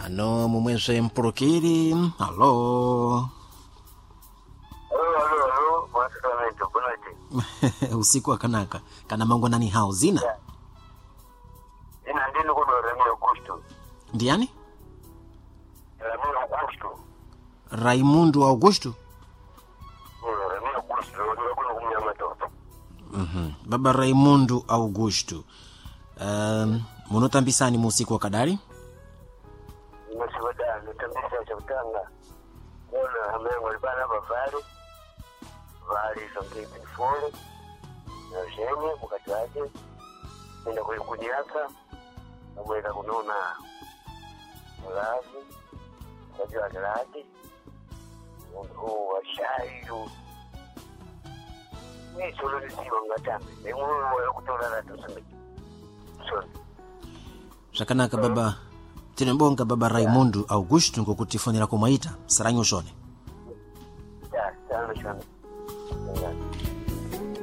ano mumweswe mpulukiri alo Alo, alo, alo, mwasikamento, kunati. usiku akanaka kana mangonani hao zina Ina ndini kuno Ramiro Augusto. ndiyani Ramiro Augusto. raimundo augusto Kuno Ramiro Augusto, ndio kuno kumnyama toto. Mhm. baba raimundo augusto um, munotambisani mu usiku wa kadali Nimesibada, nitambisa cha utanga. Kuona hamengo libana bavali. Vali songi bifole. Na ushenye, mukati wake. Nenda kwenye kunyaka. Namweka kunona. Mulazi. Mukati wake laki. Mungu wa shayu. Ni solo nisiwa ngatambe. Ni mungu wa kutola na tuseme. Sorry. zvakanaka baba tinobonga baba raimundo augusto ngokutifonera kumwaita saranyu shone Ya, sana sana. Yeah.